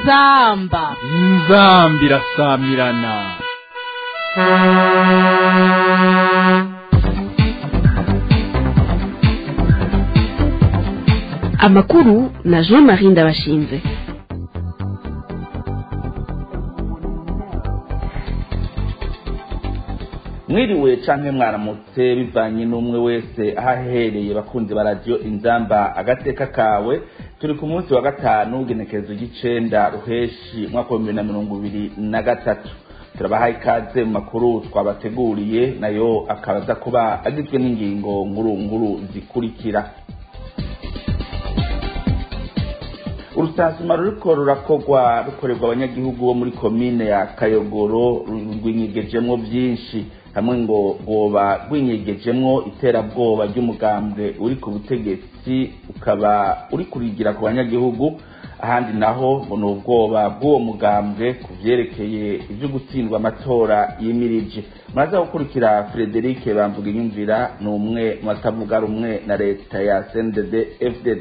inzamba inzambi irasamirana amakuru na jean marie ndabashinze mwiriwe canke mwaramutse bivanye n'umwe wese aho ahereye bakunzi ba radiyo inzamba agateka kawe turi ku munsi wa gatanu w'igenekerezo ry'icenda ruheshi umwaka w'ibihumbi na mirongo ibiri na gatatu turabahaye ikaze mu makuru twabateguriye nayo akaba aza kuba agizwe n'ingingo nkuru nkuru zikurikira urusasuma ruriko rurakorwa rukorerwa abanyagihugu bo muri komine ya kayogoro rwinyegejemwo vyinshi hamwe ngo rwoba rwinyegejemwo iterabwoba ry'umugambwe uri ku butegetsi ukaba uri kurigira ku banyagihugu ahandi naho ngo ni ubwoba bw'uwo mugambwe ku vyerekeye ivyo gutsindwa amatora yimirije muraza gukurikira frederic bamvuga inyumvira ni umwe mu batavuga rumwe na leta ya cndd fdd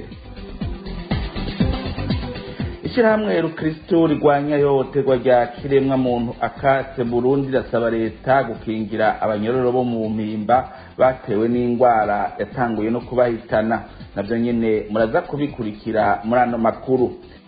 ishyirahamwe rukristo rigwanya ihohoterwa rya kiremwa muntu akatse burundi rirasaba leta gukingira abanyororo bo mu mpimba batewe n'indwara yatanguye no kubahitana navyo nyene muraza kubikurikira muri ano makuru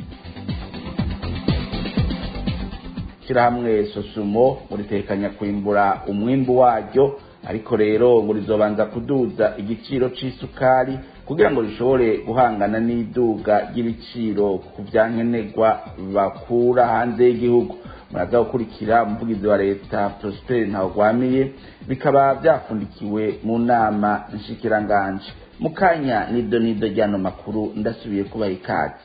ishyirahamwe sosumo muritekanya kwimbura umwimbu waryo ariko rero ngo rizobanza kuduza igiciro c'isukari kugira ngo rishobore guhangana n'iduga ry'ibiciro ku vyankenerwa bakura hanze y'igihugu muraza gukurikira umuvugizi wa leta prosper ntawugwamiye bikaba vyafundikiwe mu nama nshikiranganje mu kanya nido nido ryano makuru ndasubiye kubaha ikaze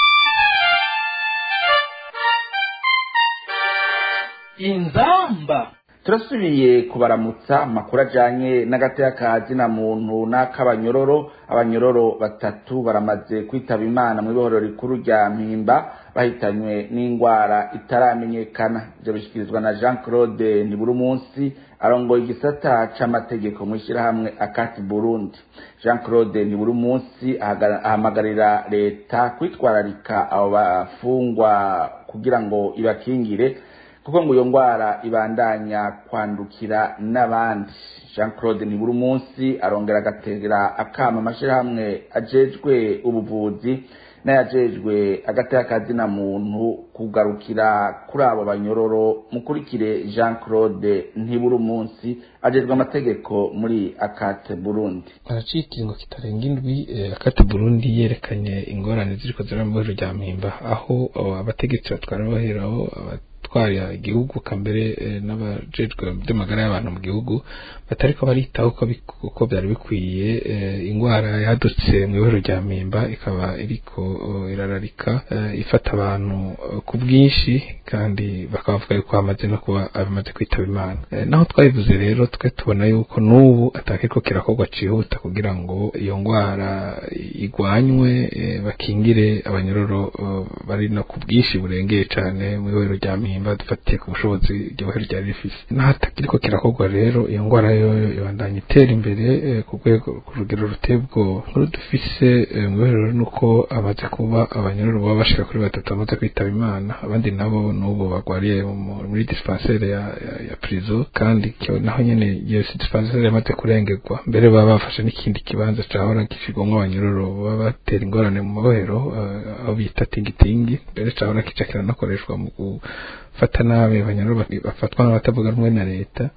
inzamba turasubiye kubaramutsa amakuru ajanye n'agateka ka zina muntu n'ak'abanyororo abanyororo batatu baramaze kwitaba imana mu ibohoro rikuru rya mpimba bahitanywe n'indwara itaramenyekana ivyo bishikirizwa na jean claude ntiburumunsi arongoye igisata c'amategeko mw'ishirahamwe akati burundi jean claude ntiburumunsi ahamagarira leta kwitwararika abo bafungwa kugira ngo ibakingire kuko ngo iyo ndwara ibandanya kwandukira n'abandi jean claude nibura umunsi arongera agategera akama amashyirahamwe ajejwe ubuvuzi n'ayajejwe agateka kazina muntu kugarukira kuri abo banyororo mukurikire jean claude ntibura umunsi ajejwe amategeko muri akate burundi haraciye ikiringo kitarenga indwi akate burundi yerekanye ingorane ziriko ziraba mu rya mpimba aho abategetsi batwara baheraho gutwara igihugu kambere n'abajejwe by'amagara y'abantu mu gihugu batariko baritaho uko byari bikwiye indwara yadutse mu ibero rya mpimba ikaba iriko irararika ifata abantu ku bwinshi kandi bakabavuga yuko hamaze no kuba abamaze kwitaba imana naho twabivuze rero twe tubona yuko n'ubu atakiriko kirakorwa cihuta kugira ngo iyo ndwara igwanywe bakingire abanyororo bari no ku bwinshi burengeye cane mu ibero rya mpimba dufatiye ku bushobozi iryo bohero ryari rifise nahatakiriko kirakorwa rero iyo ndwara yoyo ibandanya itera imbere ku rwego ku rugero ruteye ubwoba nkuru dufise mu bohero nuko amaze kuba abanyororo baba bashika kuri batatu bamaze kwitaba imana abandi nabo n'ubu bagwariye muri dispensaire ya, ya, ya prison kandi naho nyene iyo dispensaire yamaze kurengerwa mbere baba bafashe n'ikindi kibanza cahora gishigwamwo abanyororo baba batera ingorane mu mabohero aho bita tingitingi mbere cahora kica kiranakoreshwa mu gufata nabi abanyororo bafatwa n'abatavuga rumwe na leta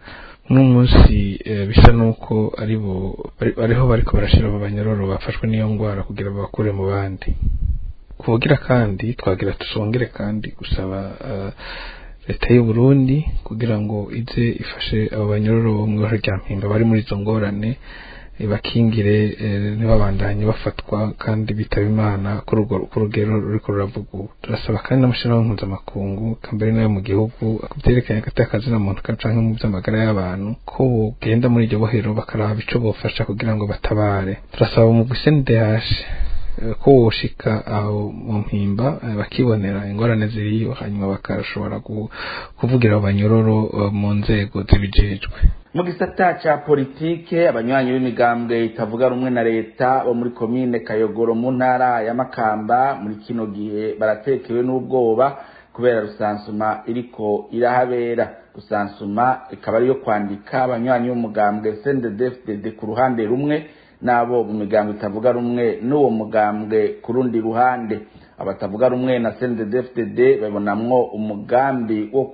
n'umunsi bisa nuko ari bo ariho bariko barashira abo banyororo bafashwe n'iyo ngwara kugira babakure mu bandi kuvugira kandi twagira tusongere kandi gusaba leta y'u Burundi kugira ngo ize ifashe abo banyororo bo mu rya mpimba bari muri izo ngorane bakingire ntibabandanye bafatwa kandi bitaba imana ku rugero ruriko ruravuga ubu turasaba kandi n'amashirahamwe mpuzamakungu kambere nayo mu gihugu vyerekanye agateka kazina muntu canke mu vy'amagara y'abantu ko bogenda muri iryo bohero bakaraba ico bofasha kugira ngo batabare turasaba mu gusendehash ko woshika aho mu mpimba bakibonera ingorane ziriyo hanyuma bakashobora kuvugira abanyororo mu nzego zibijejwe mu gisata ca politike abanywanyi b'imigambwe itavuga rumwe na leta bo muri komine kayogoro mu ntara ya makamba muri kino gihe baratekewe n'ubwoba kubera rusansuma iriko irahabera rusansuma ikaba ariyo kwandika abanywanyi b'umugambwe sndefdd ku ruhande rumwe n'abo mu migambwe itavuga rumwe n'uwo mugambwe ku rundi ruhande abatavuga rumwe na CNDD-FDD babonamwo umugambi wo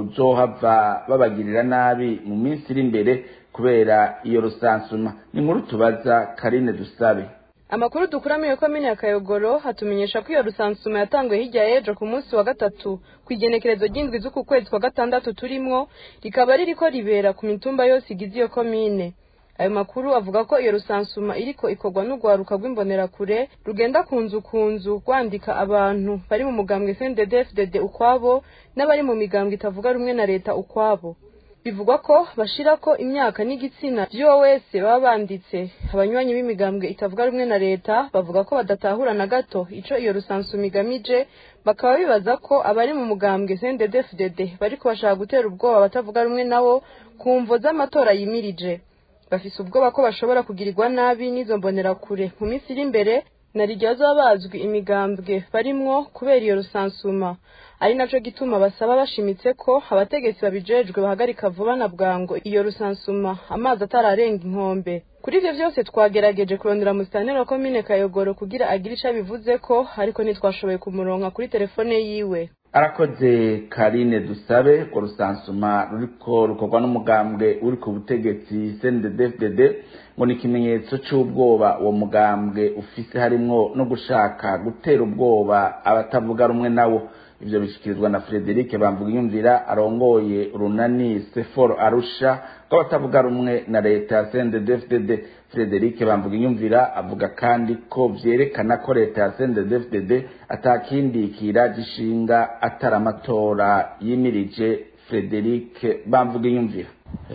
kuzohava babagirira nabi mu minsi iri imbere kubera iyo rusansuma ni nkuru tubaza Karine Dusabe amakuru dukura muri komine ya kayogoro hatumenyesha ko iyo rusansuma yatanguye hirya y'ejo ku munsi wa gatatu ku igenekerezo ry'indwi z'uku kwezi kwa gatandatu turimwo rikaba ririko ribera ku mitumba yose igize iyo komine ayo makuru avuga ko iyo rusansuma iriko ikorwa n'urwaruka rw'imbonerakure rugenda ku nzu ku nzu rwandika abantu bari mu mugambwe CNDD-FDD ukwabo n'abari mu migambwe itavuga rumwe na leta ukwabo bivugwa ko bashirako imyaka n'igitsina vy'uwo wese baba banditse abanywanyi b'imigambwe itavuga rumwe na leta bavuga ko badatahura na gato ico iyo rusansuma igamije bakaba bibaza ko abari mu mugambwe CNDD-FDD bariko bashaka gutera ubwoba abatavuga rumwe nabo ku mvo z'amatora yimirije bafise ubwoba ko bashobora kugirirwa nabi n'izo mbonerakure mu minsi iri imbere na rirya bazaba bazwi imigambwe barimwo kubera iyo rusansuma ari naco gituma basaba bashimitse ko abategetsi babijejwe bahagarika vuba na bwango iyo rusansuma amazi atararenga inkombe kuri ivyo vyose twagerageje kurondera musitanteri wa komine kayogoro kugira agire ico abivuze ko ariko ntitwashoboye kumuronka kuri telefone yiwe arakoze karine dusabe ko rusansuma ruriko rukorwa n'umugambwe uri ku butegetsi CNDD-FDD ngo ni ikimenyetso c'ubwoba uwo mugambwe ufise harimwo no gushaka gutera ubwoba abatavuga rumwe nawo ivyo bishikirizwa na Frederic Bamvugiyumvira arongoye urunani Sefor Arusha rw'abatavuga rumwe na leta ya CNDD-FDD Frederic Bamvugiyumvira avuga kandi ko vyerekana ko leta ya CNDD-FDD atakindi kira gishinga atari amatora yimirije Frederic Bamvugiyumvira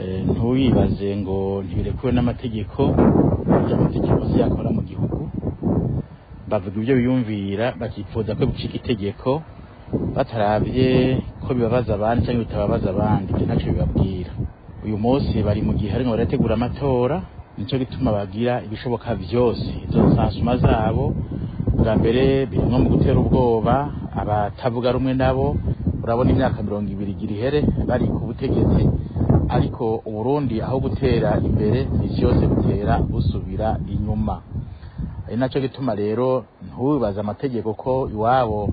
ntuyibaze ngo ntibirekuwe n'amategeko burya amategeko si yakora mu gihugu bavuga ibyo biyumvira bakifuza ko bicika itegeko batarabye ko bibabaza abandi cyangwa bitababaza abandi ibyo ntacyo bibabwira uyu munsi bari mu gihe harimo barategura amatora nicyo gituma bagira ibishoboka byose izo nsansuma zabo bwa mbere birimwo mu gutera ubwoba abatavuga rumwe nabo urabona imyaka mirongo ibiri igira ihere bari ku butegetsi ariko uburundi aho gutera imbere misi yose butera busubira inyuma ari nacyo gituma rero ntubibaze amategeko ko iwabo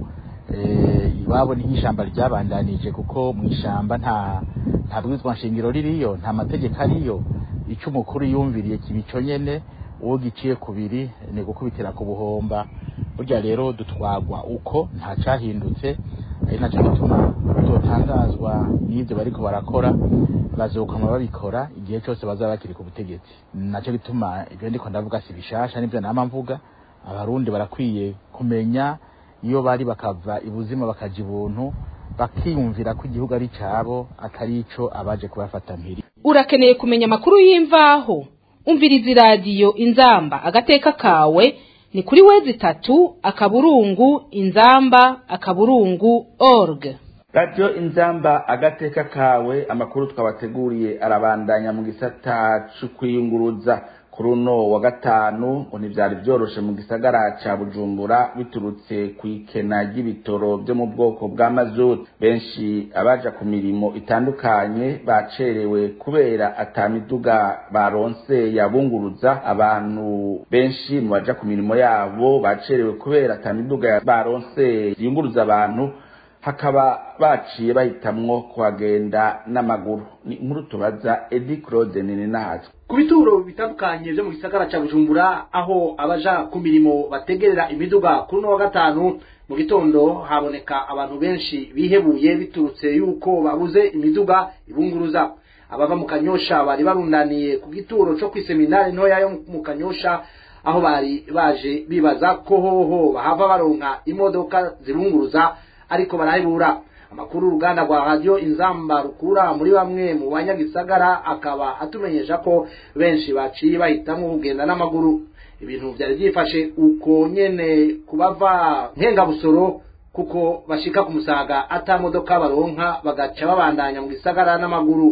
iwabo ni nk'ishyamba ryabandanije kuko mu ishyamba nta nta bwizwa nshingiro ririyo nta mategeko ariyo icyo umukuru yumviriye kibico nyene uwo giciye kubiri ni gukubitira ku buhomba burya rero dutwagwa uko nta cyahindutse ari nacyo gituma tutotangazwa n'ibyo bariko barakora bazokama babikora igihe cyose bazaba bakiri ku butegetsi nacyo gituma ibyo ndiko ndavuga si bishasha nibyo nama mvuga abarundi barakwiye kumenya iyo bari bakava ibuzima bakaja ibuntu bakiyumvira ko igihugu ari cabo atari ico abaje kubafata mpiri urakeneye kumenya amakuru y'imvaho umviriza iradiyo inzamba agateka kawe ni kuri wezi itatu akaburungu inzamba akaburungu org radiyo inzamba agateka kawe amakuru twabateguriye arabandanya mu gisata c'ukwiyunguruza kuri uno wa gatanu ngo ntivyari vyoroshe mu gisagara ca bujumbura biturutse ku ikena ry'ibitoro vyo mu bwoko bwa mazutu benshi abaja ku mirimo itandukanye bacerewe kubera ata miduga baronse yabunguruza abantu benshi mu baja ku mirimo yabo bacerewe kubera ata miduga baronse yunguruza abantu hakaba baciye bahitamwo kuhagenda n'amaguru ni inkuru tubaza edi claude nini nahatwe ku bituro bitandukanye byo mu gisagara cya bujumbura aho abaja ku mirimo bategerera imiduga kuri uno wa gatanu mu gitondo haboneka abantu benshi bihebuye biturutse yuko babuze imiduga ibunguruza abava mu kanyosha bari barundaniye ku gituro cyo kw'iseminari ntoya yo mu kanyosha aho bari baje bibaza ko hoho bahava baronka imodoka zibunguruza ariko barahebura amakuru uruganda rwa radiyo inzamba rukura muri bamwe mu banyagisagara akaba atumenyesha ko benshi baciye bahitamo kugenda n'amaguru ibintu byari byifashe uko nyene kubava nkengabusoro kuko bashika ku musaga ata modoka baronka bagaca babandanya mu gisagara n'amaguru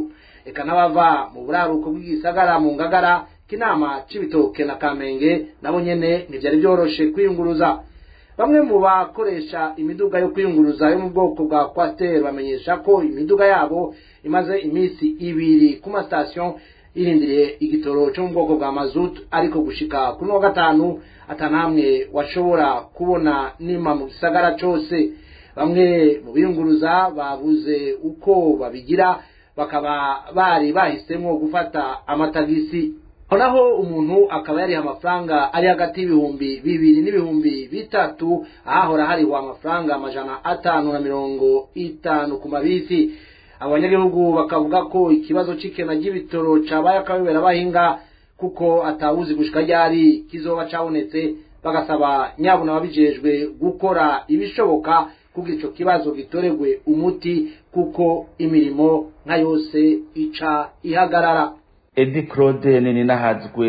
eka n'abava mu buraruko bw'igisagara mu ngagara k'inama c'ibitoke na kamenge nabo nyene ntivyari vyoroshe kwiyunguruza bamwe mu bakoresha imiduga yo kwiyunguruza yo mu bwoko bwa kwasiteri bamenyesha ko imiduga yabo imaze iminsi ibiri ku masitasiyo irindiriye igitoro cyo mu bwoko bwa mazutu ariko gushika kuri wa gatanu atanamwe washobora kubona nima mu gisagara cose bamwe mu biyunguruza babuze uko babigira bakaba bari bahisemo gufata amatagisi aho naho umuntu akaba yariha amafaranga ari hagati y'ibihumbi bibiri n'ibihumbi bitatu ahahora hariho amafaranga amajana atanu na mirongo itanu ku mabisi abanyagihugu bakavuga ko ikibazo c'ikena ry'ibitoro cabaye akabebera bahinga kuko atawuzi gushika ryari kizoba cabonetse bagasaba nyabuna ababijejwe gukora ibishoboka kugira ico kibazo gitoregwe umuti kuko imirimo nka yose ica ihagarara edi claude nini nahazwe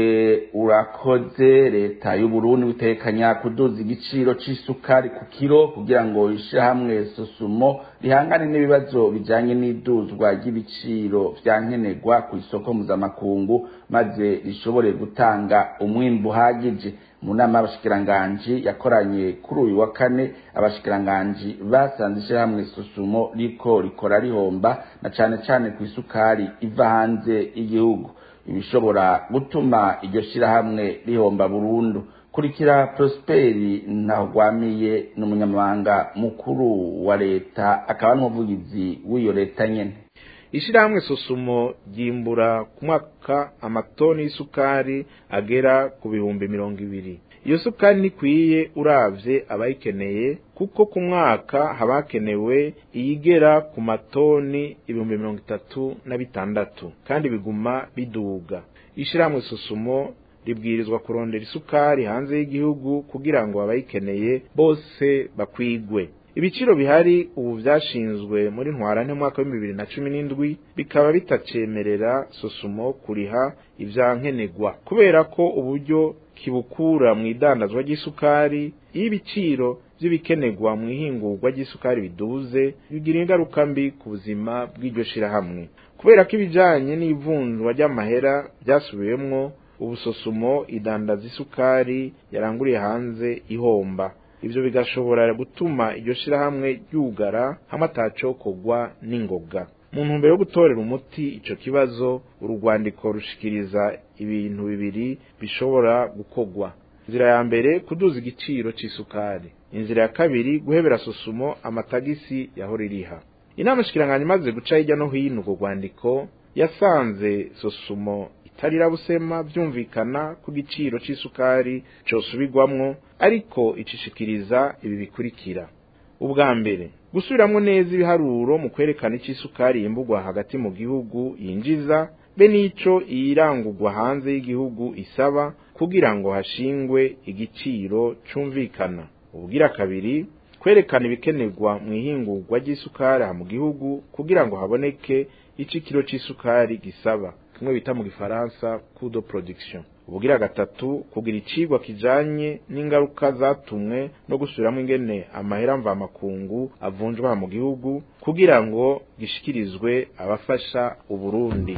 urakoze leta y'uburundi bitekanya kuduza igiciro c'isukari ku kiro kugira ngo ishirahamwe sosumo rihangane n'ibibazo bijanye n'iduzwa ry'ibiciro vya nkenerwa ku isoko mpuzamakungu maze rishobore gutanga umwimbu uhagije mu nama y'abashikiranganji yakoranye kuri uyu wa kane abashikiranganji basanze ishirahamwe sosumo riko rikora rihomba na cane cane ku isukari iva hanze y'igihugu ibishobora gutuma iryo shirahamwe rihomba burundu kurikira prosperi ntahwamiye n'umunyamabanga mukuru wa leta akaba n'umuvugizi w'iyo leta nyene ishirahamwe sosumo ryimbura ku mwaka amatoni y'isukari agera ku bihumbi mirongo ibiri iyo sukari ntikwiye uravye abayikeneye kuko ku mwaka haba hakenewe iyigera ku matoni ibihumbi mirongo itatu na bitandatu kandi biguma biduga ishirahamwe sosumo ribwirizwa kurondera isukari hanze y'igihugu kugira ngo abayikeneye bose bakwigwe ibiciro bihari ubu vyashinzwe muri ntwarante mwaka wa bibiri na cumi n'indwi bikaba bitacemerera sosumo kuriha ivyankenerwa kubera ko uburyo kibukura mu idandazwa ry'isukari iyo ibiciro vy'ibikenerwa mu ihingurwa ry'isukari biduze bigira ingaruka mbi ku buzima bw'iryo shirahamwe kubera ko ibijanye n'ivunjwa ry'amahera vyasubiwemwo ubu sosumo idandaza isukari yaranguriye hanze ihomba ivyo bigashobora gutuma iryo shirahamwe ryugara hamwe atacokorwa n'ingoga mu ntumbero yo gutorera umuti ico kibazo urugwandiko rushikiriza ibintu bibiri bishobora gukorwa inzira ya mbere kuduza igiciro c'isukari inzira ya kabiri guhebera sosumo amatagisi yahora iriha inama shikiranganya imaze guca hirya no hino urwo rwandiko yasanze sosumo itarira busema vyumvikana ku giciro c'isukari cosubirwamwo ariko icishikiriza ibi bikurikira ubwa mbere gusubiramwo neza ibiharuro mu kwerekana ic'isukari yimburwa hagati mu gihugu yinjiza be n'ico iyirangurwa hanze y'igihugu isaba kugira ngo hashingwe igiciro cumvikana ubugira kabiri kwerekana ibikenerwa mu ihingurwa ry'isukari aha mu gihugu kugira ngo haboneke ico ikiro c'isukari gisaba kimwe bita mu gifaransa coût de production ubugira gatatu kugira icigwa kijanye n'ingaruka zatumwe no gusubiramo ingene amahera mvamakungu avunjwa aha mu gihugu kugira ngo gishikirizwe abafasha uburundi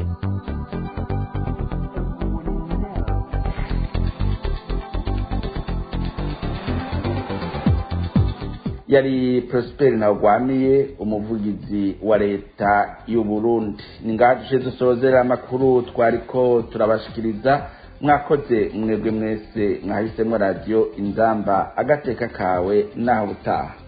yari prosperi ntagwamiye umuvugizi wa leta y'u Burundi ni ngaho dushe dusozera amakuru twariko turabashikiriza mwakoze mwebwe mwese mwahisemo radiyo inzamba agateka kawe naho butaha